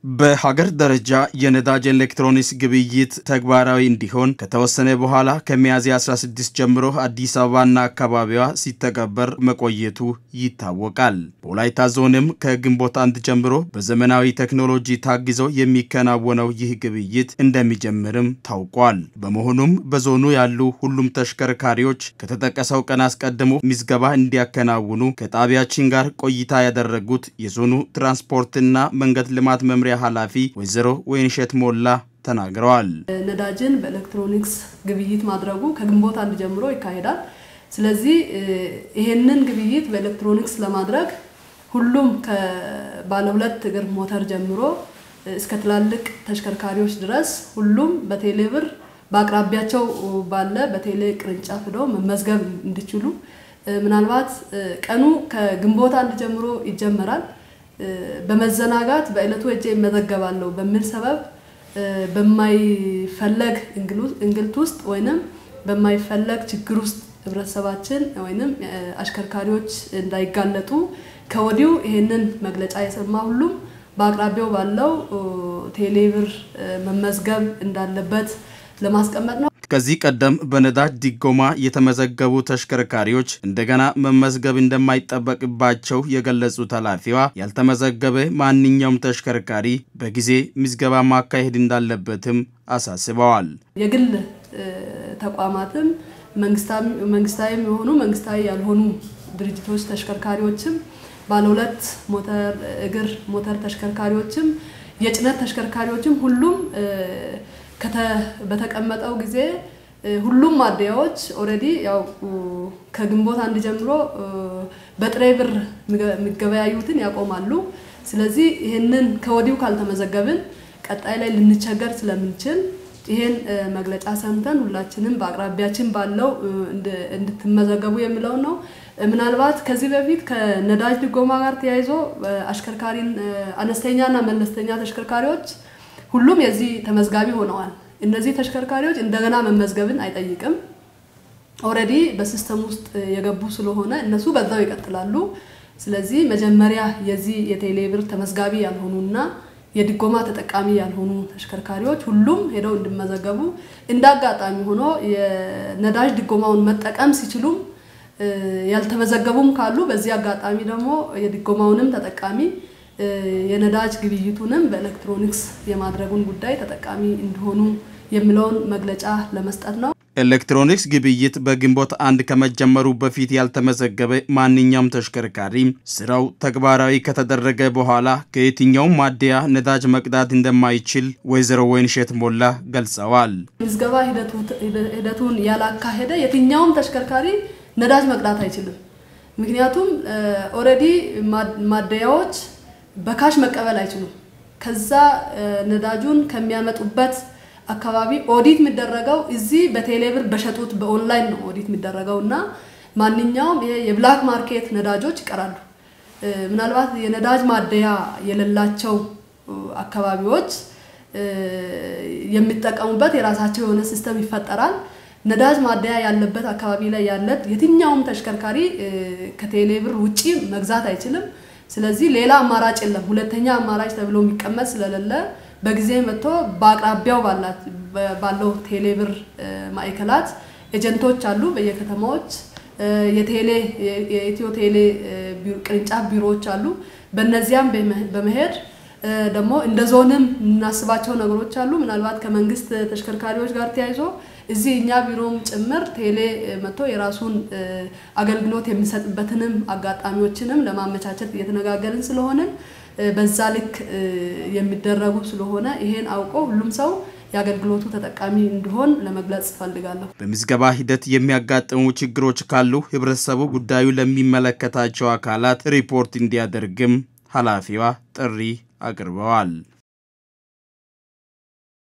በሀገር ደረጃ የነዳጅ ኤሌክትሮኒክስ ግብይት ተግባራዊ እንዲሆን ከተወሰነ በኋላ ከሚያዝያ 16 ጀምሮ አዲስ አበባና አካባቢዋ ሲተገበር መቆየቱ ይታወቃል። በወላይታ ዞንም ከግንቦት አንድ ጀምሮ በዘመናዊ ቴክኖሎጂ ታግዘው የሚከናወነው ይህ ግብይት እንደሚጀምርም ታውቋል። በመሆኑም በዞኑ ያሉ ሁሉም ተሽከርካሪዎች ከተጠቀሰው ቀን አስቀድሞ ምዝገባ እንዲያከናውኑ ከጣቢያችን ጋር ቆይታ ያደረጉት የዞኑ ትራንስፖርትና መንገድ ልማት መምሪያ ኃላፊ ወይዘሮ ወይንሸት ሞላ ተናግረዋል። ነዳጅን በኤሌክትሮኒክስ ግብይት ማድረጉ ከግንቦት አንድ ጀምሮ ይካሄዳል። ስለዚህ ይሄንን ግብይት በኤሌክትሮኒክስ ለማድረግ ሁሉም ከባለ ሁለት እግር ሞተር ጀምሮ እስከ ትላልቅ ተሽከርካሪዎች ድረስ ሁሉም በቴሌብር በአቅራቢያቸው ባለ በቴሌ ቅርንጫፍ ሄደው መመዝገብ እንዲችሉ ምናልባት ቀኑ ከግንቦት አንድ ጀምሮ ይጀመራል። በመዘናጋት በዕለቱ ሄጄ እመዘገባለሁ በሚል ሰበብ በማይፈለግ እንግልት ውስጥ ወይንም በማይፈለግ ችግር ውስጥ ህብረተሰባችን ወይንም አሽከርካሪዎች እንዳይጋለጡ ከወዲሁ ይሄንን መግለጫ የሰማ ሁሉም በአቅራቢያው ባለው ቴሌብር መመዝገብ እንዳለበት ለማስቀመጥ ነው። ከዚህ ቀደም በነዳጅ ድጎማ የተመዘገቡ ተሽከርካሪዎች እንደገና መመዝገብ እንደማይጠበቅባቸው የገለጹት ኃላፊዋ ያልተመዘገበ ማንኛውም ተሽከርካሪ በጊዜ ምዝገባ ማካሄድ እንዳለበትም አሳስበዋል። የግል ተቋማትም መንግስታዊም የሆኑ መንግስታዊ ያልሆኑ ድርጅቶች ተሽከርካሪዎችም ባለ ሁለት ሞተር እግር ሞተር ተሽከርካሪዎችም የጭነት ተሽከርካሪዎችም ሁሉም በተቀመጠው ጊዜ ሁሉም ማደያዎች ኦልሬዲ ያው ከግንቦት አንድ ጀምሮ በጥሬ ብር የሚገበያዩትን ያቆማሉ። ስለዚህ ይህንን ከወዲሁ ካልተመዘገብን ቀጣይ ላይ ልንቸገር ስለምንችል ይሄን መግለጫ ሰምተን ሁላችንም በአቅራቢያችን ባለው እንድትመዘገቡ የሚለው ነው። ምናልባት ከዚህ በፊት ከነዳጅ ድጎማ ጋር ተያይዞ አሽከርካሪን አነስተኛና መለስተኛ ተሽከርካሪዎች ሁሉም የዚህ ተመዝጋቢ ሆነዋል። እነዚህ ተሽከርካሪዎች እንደገና መመዝገብን አይጠይቅም። ኦልሬዲ በሲስተም ውስጥ የገቡ ስለሆነ እነሱ በዛው ይቀጥላሉ። ስለዚህ መጀመሪያ የዚህ የቴሌብር ተመዝጋቢ ያልሆኑና የድጎማ ተጠቃሚ ያልሆኑ ተሽከርካሪዎች ሁሉም ሄደው እንዲመዘገቡ እንደ አጋጣሚ ሆኖ የነዳጅ ድጎማውን መጠቀም ሲችሉም ያልተመዘገቡም ካሉ በዚህ አጋጣሚ ደግሞ የድጎማውንም ተጠቃሚ የነዳጅ ግብይቱንም በኤሌክትሮኒክስ የማድረጉን ጉዳይ ተጠቃሚ እንዲሆኑ የሚለውን መግለጫ ለመስጠት ነው። ኤሌክትሮኒክስ ግብይት በግንቦት አንድ ከመጀመሩ በፊት ያልተመዘገበ ማንኛውም ተሽከርካሪ ስራው ተግባራዊ ከተደረገ በኋላ ከየትኛውም ማደያ ነዳጅ መቅዳት እንደማይችል ወይዘሮ ወይንሸት ሞላ ገልጸዋል። ምዝገባ ሂደቱን ያላካሄደ የትኛውም ተሽከርካሪ ነዳጅ መቅዳት አይችልም። ምክንያቱም ኦልሬዲ ማደያዎች በካሽ መቀበል አይችሉም። ከዛ ነዳጁን ከሚያመጡበት አካባቢ ኦዲት የሚደረገው እዚህ በቴሌብር በሸጡት በኦንላይን ነው ኦዲት የሚደረገው እና ማንኛውም ይሄ የብላክ ማርኬት ነዳጆች ይቀራሉ። ምናልባት የነዳጅ ማደያ የሌላቸው አካባቢዎች የሚጠቀሙበት የራሳቸው የሆነ ሲስተም ይፈጠራል። ነዳጅ ማደያ ያለበት አካባቢ ላይ ያለ የትኛውም ተሽከርካሪ ከቴሌብር ውጪ መግዛት አይችልም። ስለዚህ ሌላ አማራጭ የለም። ሁለተኛ አማራጭ ተብሎ የሚቀመጥ ስለሌለ በጊዜ መጥቶ በአቅራቢያው ባለው ቴሌብር ማዕከላት ኤጀንቶች አሉ በየከተማዎች የቴሌ የኢትዮ ቴሌ ቅርንጫፍ ቢሮዎች አሉ። በእነዚያም በመሄድ ደግሞ እንደ ዞንም የምናስባቸው ነገሮች አሉ። ምናልባት ከመንግስት ተሽከርካሪዎች ጋር ተያይዞ እዚህ እኛ ቢሮም ጭምር ቴሌ መጥቶ የራሱን አገልግሎት የሚሰጥበትንም አጋጣሚዎችንም ለማመቻቸት እየተነጋገርን ስለሆንን በዛ ልክ የሚደረጉ ስለሆነ ይሄን አውቆ ሁሉም ሰው የአገልግሎቱ ተጠቃሚ እንዲሆን ለመግለጽ እፈልጋለሁ። በምዝገባ ሂደት የሚያጋጥሙ ችግሮች ካሉ ህብረተሰቡ ጉዳዩ ለሚመለከታቸው አካላት ሪፖርት እንዲያደርግም ኃላፊዋ ጥሪ አቅርበዋል።